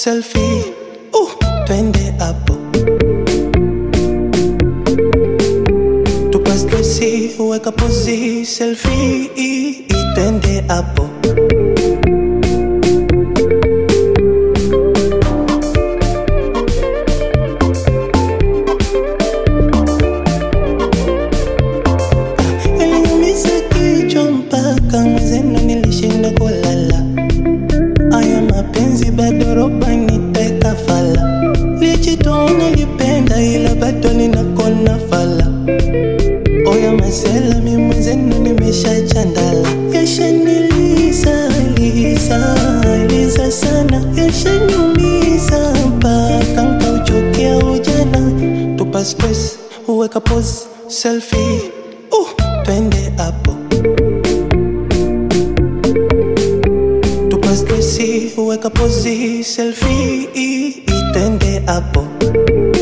selfie. Uh, twende hapo. Tupa stresi, weka pozi, selfie. Twende hapo. Iliniumiza kichwa mpaka mwezenu nilishinda kulala. Aya mapenzi bado roba niteka fala. Lijitoa nilipenda ila bado ninakona fala. Oya masela mi mwenzenu nimesha chandala. Yashaniliza liza liza sana, yashaniumiza mpaka nkauchukia ujana. Tupa stress, uweka pose, selfie. Uh, twende hapo. Tupa stresi, uweka pozi, selfie. Twende hapo.